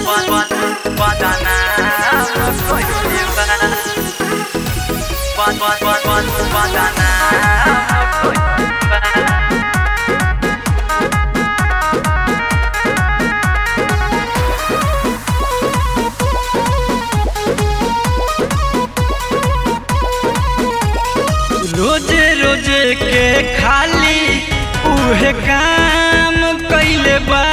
रोजे रोजे के खाली उहे काम कइले बा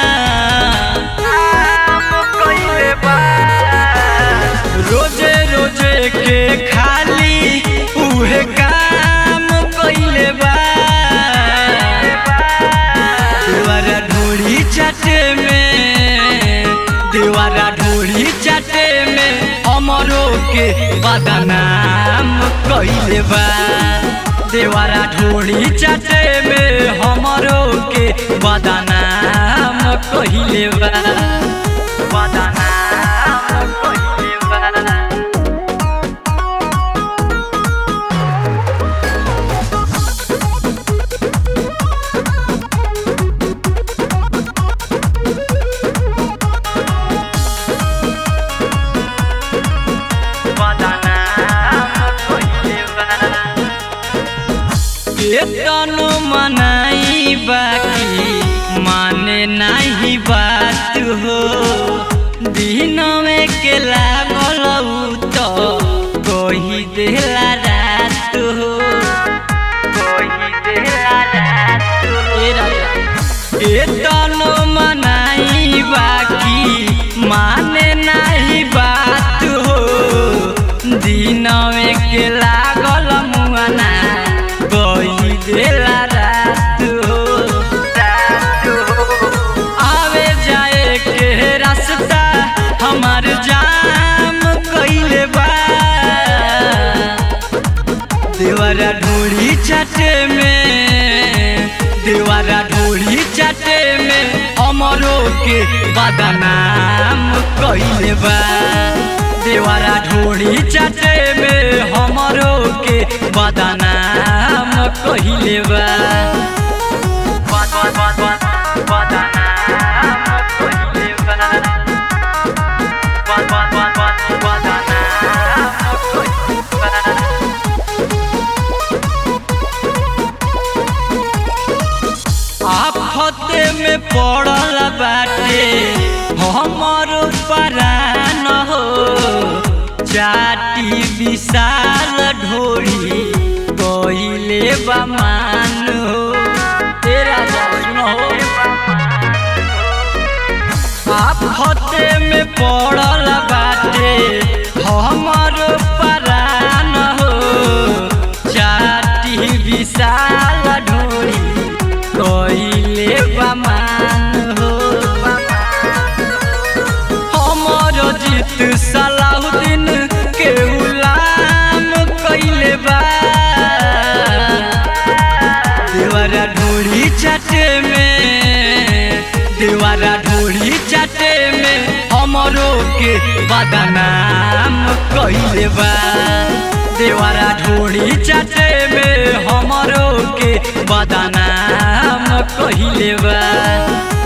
रोजे रोजे के खाली उहे काम कइले बा देवारा ढोड़ी चाटे में देवारा ढोड़ी चाटे में अमरो के बदनाम कइले बा देवारा ढोड़ी चाटे में हमरो के बदनाम कइले बा बदनाम कइले बा केतनो मनाई बाकी माने नहीं बात हो दिन में के लागल उ तो कोही देला रात हो कोही देला रात हो ए राजा केतनो मनाई बाकी माने नहीं बात हो दिन में के लागल मुआना कोई देला रात हो रात हो आवे जाए के रास्ता हमार जाम कइले बा देवारा ढोड़ी चाटे में देवारा ढोड़ी चाटे में अमरो के बदनाम कइले बा देवारा ढोड़ी चाटे में हमरो के बदनाम कइले बा बद बद बद बद बदनाम कइले बा बद बद बद बद बदनाम कइले बा आफते में पड़ल बाटे हमर परान हो चाटी विशाल ढोरी कइले बमान हो तेरा सुन हो आफते में पड़ल बाटे हमर परान हो चाटी विशाल ढोरी कइले बमान हो हमर जीत सलाहुद्दीन के गुलाम कइले बा देवारा ढोड़ी चाटे में देवारा ढोड़ी चाटे में हमरो के बदनाम कइले बा देवारा ढोड़ी चाटे में हमरो के बदनाम कइले बा